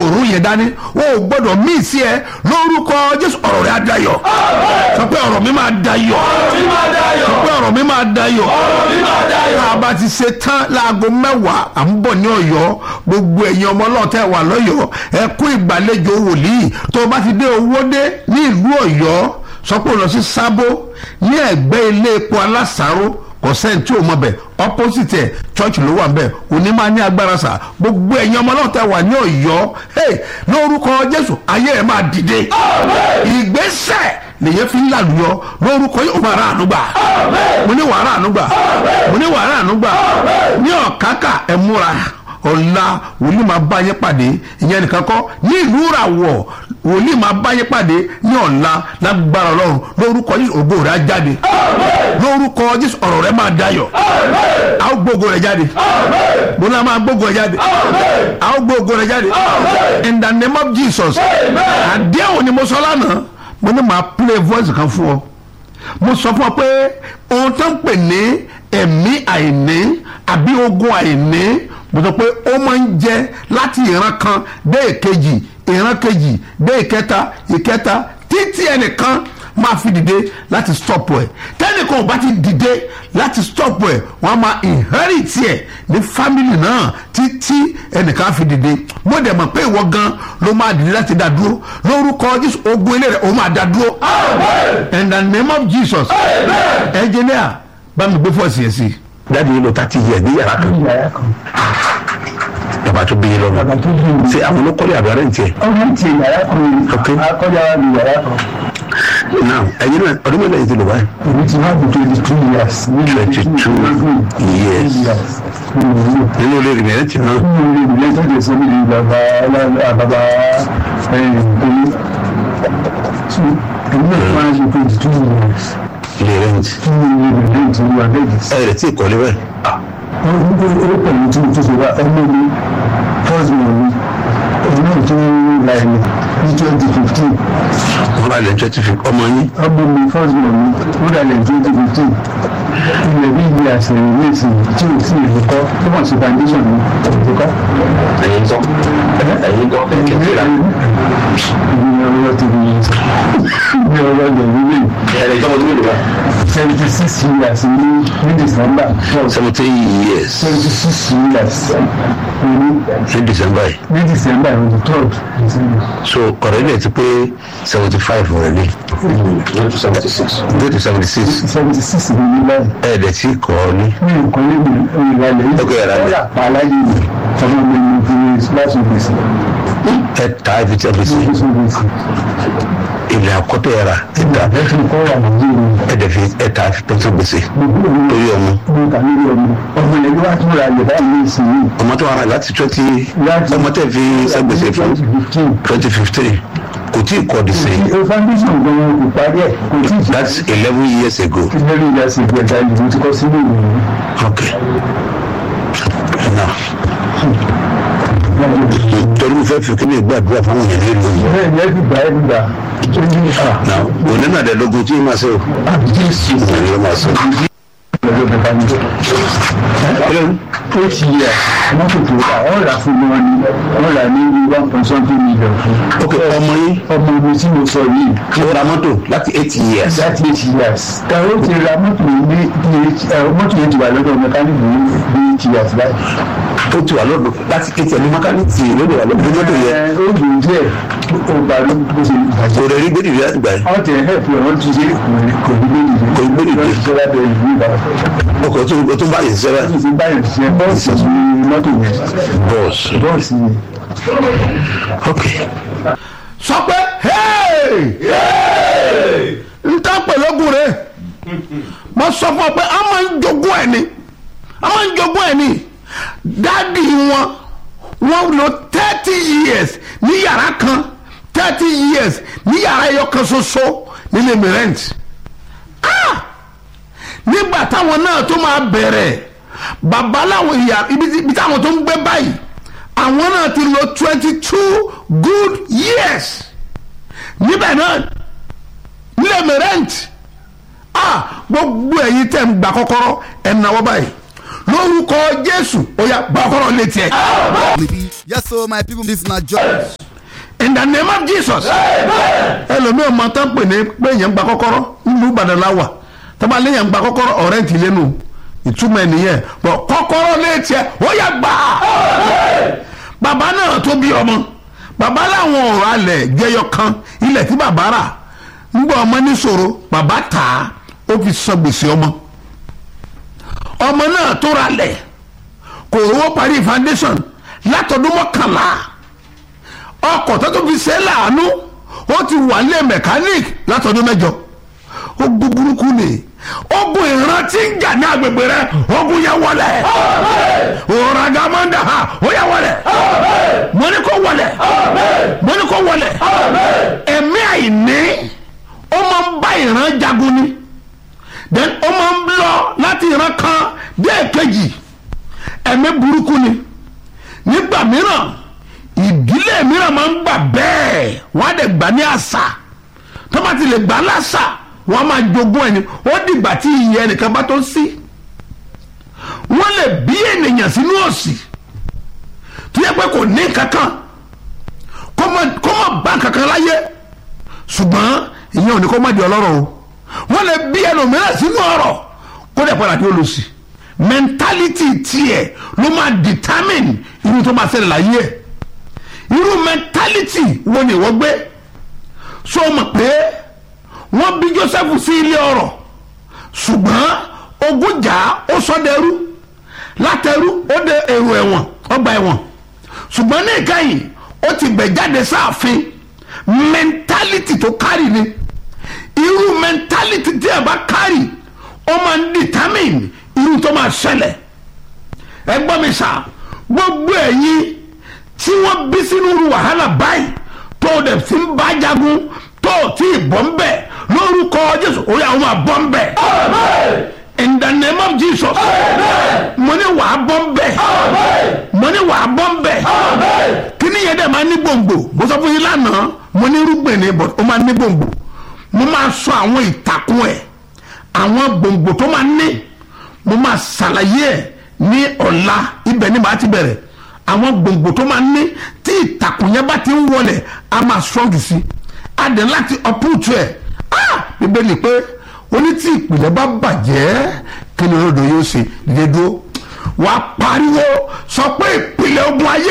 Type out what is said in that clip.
òru yẹn dání o ò gbọ́dọ̀ míì sí ẹ lórúkọ jésù ọ̀rọ̀ rẹ á dayọ̀ sọ pé ọ̀rọ̀ mi máa dayọ̀ sọ pé ọ̀rọ̀ mi máa dayọ̀ tá a bá ti ṣe tán láago mẹ́wàá à ń bọ̀ ní ọ̀yọ́ gbogbo ẹ̀yin ọmọ ọlọ́ọ̀tẹ̀ wà lọ́yọ̀ọ́ ẹ kú ìgbàlejò wòlíì tó o bá ti dé owó dé ní ìlú ọ̀yọ́ sọ pé o lọ sí sábó ní ẹ̀gbẹ́ ilé epo alásàárò kò sẹ́ni tí o mọ̀ bẹ̀ opposite ẹ̀ church ló wà bẹ̀ òní máa ní agbára sà gbogbo ẹ̀yin ọmọ ọlọ́ọ̀tẹ̀ wà ní ọ̀yọ́ hey, lórúkọ jésù ayé ẹ̀ máa dìde ìgbésẹ̀ lèyẹ fi ń làlùyọ lórúkọ yóò máa rà àánú gbà mo ní wàá rà àánú gbà mo ní wàá rà àánú gbà ní ọ̀kákà ẹ̀ múra ọ̀la wòlíì máa bá yín pàdé ìyẹn nìkan kọ́ ní ìlú ìràwọ̀ wòlíì máa bá yín pàdé ní ọ̀la lágbára ọlọ́run lórúkọ jésù ògo rẹ̀ á jáde lórúkọ jésù ọ̀rọ̀ rẹ̀ máa dayọ̀ a ó gbógo rẹ̀ jáde bóná máa gbógo rẹ̀ jáde a ó gbógo rẹ̀ jáde in the name of jesus àdéhùn ni mo sọ lánàá mo ní màá play voice kan fún ọ mo sọ fún ọ pé ohun tó ń pè ní ẹ̀mí àìní àbí ogun àìní mo sọ pé ó máa ń jẹ láti ìran kan dé ìkejì ìran kejì dé ìkẹta ìkẹta títí ẹnìkan máa fi dìde láti stop ẹ tẹnìkan ò bá ti dìde láti stop ẹ wọn máa inherit ẹ ní family náà títí ẹnìkan fi dìde mo dẹ̀ mọ̀ pé ìwọ gan ló máa dìde láti dá dúró lórúkọ jésù ogun ilé rẹ ó máa dá dúró in the name of jesus engineer bá mi gbé fọ́ọ̀sì yẹn sí i jáde yìí lọ tàti yẹ ní yàrá kan yàrá kan bàbá tó bí yín lọ bàbá tó bí mi. ṣe àwọn olókọ́lé àbí arẹ́ ntìẹ. ọ̀rẹ́ ti yàrá kan Ok. akọ́jà wa ní yàrá kan now ẹyin náà ọdún mẹ́lẹ̀ yìí ti lò báyìí. èmi ti wá bí twenty two years. ní 22 years. nínú ilé rẹ̀ mẹ́rẹ̀ tì náà. nínú ilé ìbílẹ̀ tó lè sọ mí ní bàbá bàbá ẹ̀yìn èmi náà máa ń ṣe twenty two years. ilé rẹ̀ ń tì. nínú ilé ìbílẹ̀ tó wà bẹ́ẹ̀ ẹ rẹ̀ tí ì kọ́lé báyìí. ó pẹ̀lú tí mo tún ṣe wá ọmọ mi first born mi òun náà tún ra ẹni ní twenty fifteen wọ́n bá lẹ̀ twenty fi ọmọ yín. ọmọ mi first born mi ó ra lẹ̀ twenty fifteen ilẹ̀ bí ibi àṣẹyìn ní ìsìn tí ò sí ìlú kọ́ tó mọ̀ sí foundation mi ìlú kọ́. ẹ̀yin tọ́ ẹ̀yin tọ́ kẹ̀kẹ́ ìgbìmọ̀ ọ̀rọ̀ ti di ìgbìmọ̀ ọ̀rọ̀ lẹ̀ nílé ẹ̀yin tọ́ mo tún lè wá. seventy six years ní ní december seventeen years seventy six years ní ní december yìí. ní december on the third december. so ọ̀rẹ́ ilẹ̀ ti pé seventy five already. go to seventy six. go to seventy six. seventy six ní ní báyìí. ẹ̀ẹ́dẹ̀ tí kọ́ ọ ní. mi ò kọ́ lébi ìrìnàlẹ̀ yìí. Ok, ìrànlẹ̀. ó yà pa aláyé mi ọmọ mi ní fi láti gbèsè. ẹ ta ẹ fi tí a fi sí. gbèsè gbèsè. ilẹ̀ àkọ́tọ̀ yàrá ẹ ta ẹ ti kọ́ wà lójú mi. ẹ̀ẹ́dẹ̀ fi ẹ ta ẹ fi pẹ́ntì gbèsè. gbogbo mi torí ọmọ. mo kà lórí ọmọ. ọmọ yẹn ló wá tún ra ilẹ̀ báyìí ní ìsìn yìí. ọmọ tó wà rà láti twenty Láti- ọmọ tẹ̀ fi sẹ́gbèsè fún twenty fifteen. twenty fifteen kò tí ì kọ́ di sẹ́yìn. o foundation gan-an kò parí ẹ̀ kò tí ì jẹ́. that's eleven years ago. ìlérí ìyá sí ìgbẹ̀dá ìlú ti kọ́ sílé ìwé yìí. okay now torí mo fẹ́ fi kí ni gbàdúrà fún àwọn èèyàn nílùú yìí. bẹ́ẹ̀ ni ẹ fi gbà ẹ fi gbà. ó ní à now òní náà dẹ̀ lógun tí yín máa ṣe o. jésù òní ló máa ṣe. pẹ̀lú bàbá mi. ó ti yẹ mọ́tò tó rà ọ́ rà fún wọn ni wọ́n rà ní one point something million fún. ok ọmọ yín ọmọ mi tí mo sọ yìí ó ra mọ́tò láti eight years. láti eight years. ẹ̀rọ ti ra mọ́tò yìí ní ní ẹ̀rọ mọ́tò yìí ti wà lọ́dọ̀ mẹkáníìkì ní ní eight years báyìí. ó ti wà lọ́dọ̀ láti eight years ní mọ́kánìtì lóde wà lọ́dọ̀ mọ́tò yẹn. ẹ ó dùn díẹ̀ ó bá ló bó ṣe bàjẹ́. kò rẹ̀ rí gbèdì rí láti gbà yẹn. wọ́n ti ẹ̀ hẹ́ẹ̀pù ẹ̀ wọ́n ti ṣe kò ní gbé nìyẹn. Kò ní gbé nìyẹn. wọ́n ti ṣe lábẹ́ ìlú ìbàdàn. ọkọ̀ tó tó ń bá yẹn ṣiṣẹ́ báyìí. wọ́n ti báyìí ṣe bọ́ọ̀sì ní mọ́tò yẹn. bọ́ọ̀sì. bọ́ọ̀sì yẹn. ok sọ pé hey n ta pẹ̀lọ́gùn rẹ̀ mo sọ fún ọ pé a máa ń jogún ẹ̀ ni a máa ń jogún ẹ̀ ni dáàdi wọn wọn lò thirty years ní yàrá kan thirty years ní yàrá ẹyọ kan ṣoṣo nílé mi rent ah nígbà táwọn náà tó máa bẹ̀rẹ̀ bàbá làwọn ìyá ibi tí- ibi táwọn tó ń gbé báyìí àwọn náà ti lò twenty two good years níbẹ̀ náà nílẹ̀ mi rent ah gbogbo ẹ̀yin tẹ̀ ń gbà kọ́kọ́rọ́ ẹ̀ náwó báyìí lórúkọ jésù ó yá gbà kọ́kọ́rọ́ létí ẹ̀. Yes, so my people, this na Joy. the name of jesus ẹlòmíràn máa tán pè ní pé èèyàn gba kọ́kọ́rọ́ nínú ìbàdàn láwà tọ́ba léèyàn gba kọ́kọ́rọ́ ọ̀rẹ́ ti lẹ́nu ìtumọ̀ ẹ̀ nìyẹn bọ̀ kọ́kọ́rọ́ létí ẹ̀ ó yà gbà á bàbá náà tó bí ọmọ bàbá làwọn ọ̀rọ̀ alẹ̀ jẹyọ kan ilẹ̀ tí bàbá rà ńgbà ọmọ níṣòro bàbá tà á ó fi san gbèsè ọmọ ọmọ náà tó ra lẹ̀ kò rówó parí foundation látọdún mọ́kànlá ọkọ̀ tó tó fi ṣe é láàánú ó ti wà lé mechanic látọdún mẹ́jọ ó gbúgbúrúkú ni ogun ìrántí ń jà ní agbègbè rẹ ogun yẹn wọlé òràgàmọ́ndà ha ó yẹ wọlé mo ní kó wọlé mo ní kó wọlé ẹ̀mí àìní ó máa ń bá ìran jagun ni then ó máa ń lọ láti ìran kan dé èkejì ẹ̀mí burúkú ni nígbà mìíràn ìdílé mìíràn máa ń gbà bẹ́ẹ̀ wọ́n á dẹ̀ gbà ní àṣà tó bá ti lè gbà láṣà wọ́n á máa jogún ẹni ó dìgbà tí ìyẹn ẹnìkan bá tó ń sí wọ́n lè bí ènìyàn sínú òsì tó yẹ pé kò ní kankan kó má bá kankan láyé ṣùgbọ́n ìyẹn ò ní kó má di ọlọ́rọ̀ o wọ́n lè bí ẹlòmíràn sínú ọ̀rọ̀ kó dẹ̀ padà kí ó lọ sí mentality tiẹ̀ ló máa determine irú tó máa ṣẹlẹ̀ láyé ẹ̀ irú mentality wo ni wọ́n gbé so mọ̀ pé wọ́n bí Joseph sí ilé ọrọ̀ ṣùgbọ́n ogun jà ó sọ dẹrú látẹrú ó dé èrò ẹ̀wọ̀n ọgbà ẹ̀wọ̀n ṣùgbọ́n ní ìkẹyìn ó ti gbẹ̀ jáde sáàfin mentality tó kárì ni irú mentality tí ẹ bá kárì ó máa ń determine irú tó máa ṣẹlẹ̀ ẹ gbọ́ mi sà gbogbo ẹ̀yin tí wọ́n bí sínú irú wàhálà báyìí tó o dẹ̀ fi ń bá jagun tó o tí ì bọ́ ń bẹ̀ lórúkọ Jésù orí àwọn máa bọ́ ń bẹ̀ in the name of Jesus mo ní wàá bọ́ ń bẹ̀ mo ní wàá bọ́ ń bẹ̀ kí ni yẹn dẹ̀ máa ní gbòǹgbò mo sọ fún yín lánàá mo ní irúgbìn ni but ó máa ní gbòǹgbò mo máa sọ àwọn ìtàkùn ẹ̀ àwọn gbòǹgbò tó máa ní mo máa ṣàlàyé ẹ̀ ní ọ̀la ibẹ̀ ni màá ti bẹ̀rẹ̀ àwọn gbòǹgbò tó máa ní tí ìtàkùn yẹn bá ti ń wọlé a máa strong sí a dẹ̀ láti uproot ẹ̀ ah bíbélì pé oní tí ìpìlẹ̀ bá bàjẹ́ kí ni olódò yóò ṣe dídé dúró wàá pariwo sọ pé ìpìlẹ̀ ogun ayé